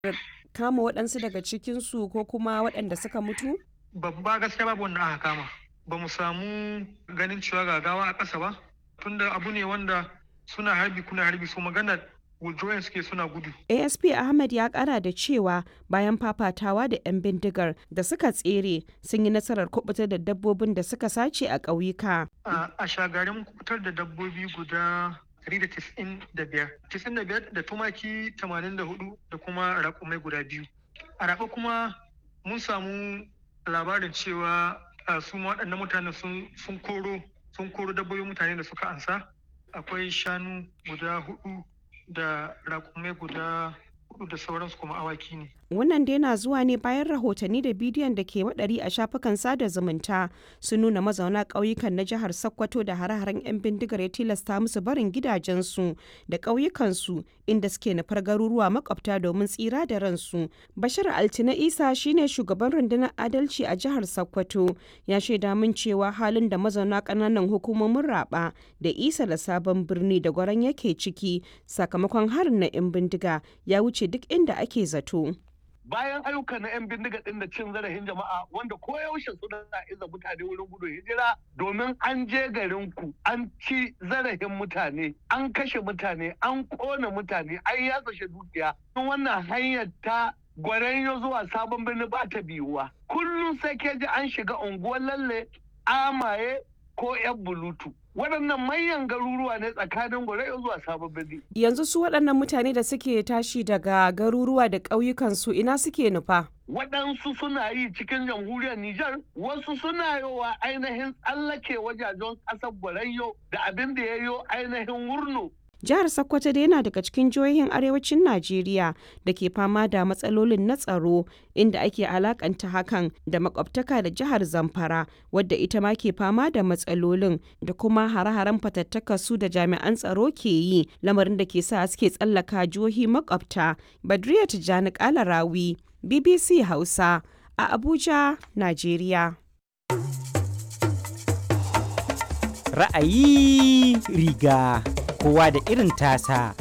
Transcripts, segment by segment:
kama waɗansu daga cikinsu ko kuma waɗanda suka mutu? babba gaskiya babu wanda aka kama ba mu samu ganin cewa gagawa a ƙasa ba tunda abu ne wanda suna harbi kuna harbi so magana withdrawing suke suna gudu asp ahmed ya kara da cewa bayan fafatawa da 'yan bindigar da suka tsere sun yi nasarar kubutar da dabbobin da suka sace a ƙauyuka a shagarin kubutar da dabbobi guda 195 95 da tumaki 84 da kuma raƙumai guda biyu a raɓa kuma mun samu labarin cewa su waɗannan mutane sun koro sun koro dabbobin mutane da suka ansa akwai shanu guda hudu da raƙumai guda hudu da sauransu kuma awaki ne wannan dai na zuwa ne bayan rahotanni da bidiyon da ke waɗari a shafukan sada zumunta sun nuna mazauna ƙauyukan na jihar sokoto da hare-haren 'yan bindigar ya tilasta musu barin gidajensu da ƙauyukansu inda suke nufar garuruwa makwabta domin tsira da ransu bashir altina isa shine shugaban rundunar adalci a jihar sokoto ya shaida min cewa halin da mazauna ƙananan hukumomin raba da isa da sabon birni da gwaran yake ciki sakamakon harin na 'yan bindiga ya wuce duk inda ake zato. bayan ayyuka na 'yan bindiga ɗin da cin zarafin jama'a wanda koyaushe suna iza mutane wurin gudun hijira domin an je garin ku an ci zarafin mutane an kashe mutane an kona mutane an yatsa dukiya wannan hanyar ta gwaranyo zuwa sabon birni ba ta biyuwa kullum sai ke ji an shiga unguwar lalle amaye ko 'yan bulutu waɗannan manyan garuruwa ne tsakanin gwarai zuwa sabon birni. Yanzu su waɗannan mutane da suke tashi daga garuruwa da ƙauyukansu ina suke nufa? Waɗansu suna yi cikin jamhuriyar Nijar, wasu suna yowa ainihin tsallake wajajen ƙasar Gwarayyo da abin da ya yo ainihin Wurno Jihar Sokoto dai yana daga cikin jihohin arewacin Najeriya da ke fama da matsalolin na tsaro inda ake alakanta hakan da makwabtaka da jihar Zamfara wadda ita ma ke fama da matsalolin da kuma hare-haren fatattaka su da jami'an tsaro ke yi lamarin da ke sa suke tsallaka jihohi makwabta. Badriya Tijjani Kalarawi, BBC Hausa a Abuja, Najeriya. Ra'ayi riga. kowa da irin tasa.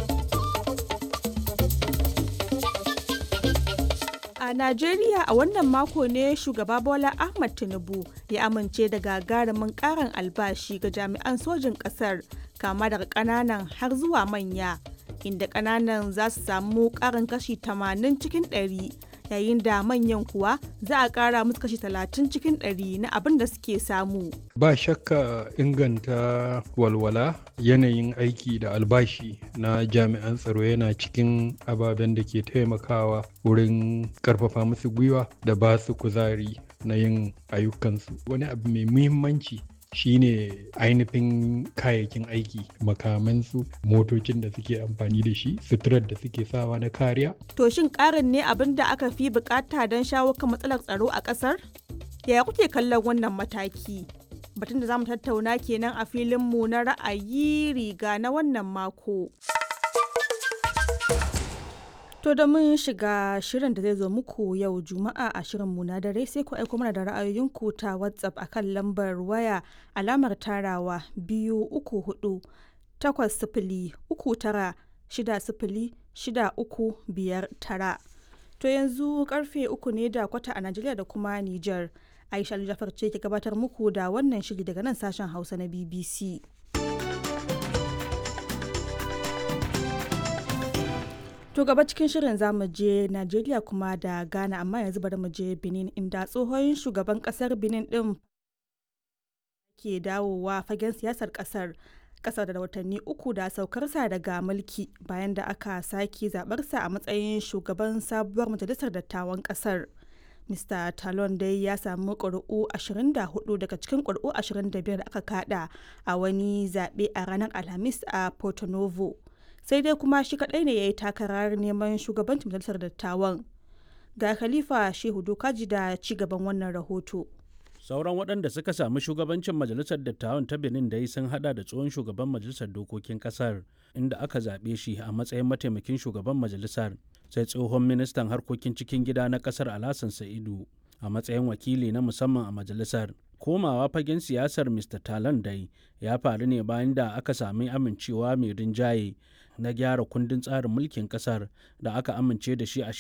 A Najeriya a wannan mako ne shugaba Bola Ahmad Tinubu ya amince da gagarumin karin albashi ga jami'an sojin ƙasar kama daga ƙananan har zuwa manya, inda ƙananan za su samu ƙarin kashi 80 cikin 100 yayin da manyan kuwa za a ƙara musu kashi 30 cikin 100 na abin da suke samu. Ba shakka inganta walwala yanayin aiki da albashi na jami'an tsaro yana cikin ababen da ke taimakawa wurin karfafa musu gwiwa da ba su kuzari na yin ayyukansu. Wani abu mai muhimmanci shine ainihin kayayyakin aiki makamansu motocin da suke amfani da shi suturar da suke sawa na kariya. To shin ƙarin ne abin da aka fi bukata don shawo kan matsalar tsaro a ƙasar? Yaya kuke kallon wannan mataki? Batun da za mu tattauna kenan a filinmu na ra'ayi riga na wannan mako. To da mun shiga shirin da zai zo muku yau Juma'a a shirinmu na dare sai ku aiko mana da ra'ayoyinku ta WhatsApp akan lambar waya alamar tarawa biyu uku hudu takwas sifili uku tara shida sifili shida uku biyar tara. To yanzu karfe uku ne da kwata a Najeriya da kuma Nijar. Aisha Jafar ce ke gabatar muku da wannan shiri daga nan sashen Hausa na BBC. To gaba cikin shirin zamu je Najeriya kuma da Ghana amma yanzu bari mu je Benin inda tsohon shugaban kasar Benin din ke dawowa fagen siyasar kasar kasar da watanni uku da saukarsa daga mulki bayan da aka sake zabarsa a matsayin shugaban sabuwar majalisar dattawan kasar. Mr. Talon dai ya samu ƙuri'u 24 daga cikin ƙuri'u 25 da aka kada a wani zaɓe a ranar Alhamis a Porto Novo. sai dai kuma shi kadai ne ya yi takarar neman shugabancin majalisar dattawan ga khalifa shehu dokaji da ci gaban wannan rahoto sauran waɗanda suka sami shugabancin majalisar dattawan ta benin dai sun hada da tsohon shugaban majalisar dokokin kasar inda aka zaɓe shi a matsayin mataimakin shugaban majalisar sai tsohon ministan harkokin cikin gida na kasar alasan sa'idu a matsayin wakili na musamman a majalisar komawa fagen siyasar mr talan dai ya faru ne bayan da aka sami amincewa mai rinjaye na gyara kundin tsarin mulkin ƙasar da aka amince da shi a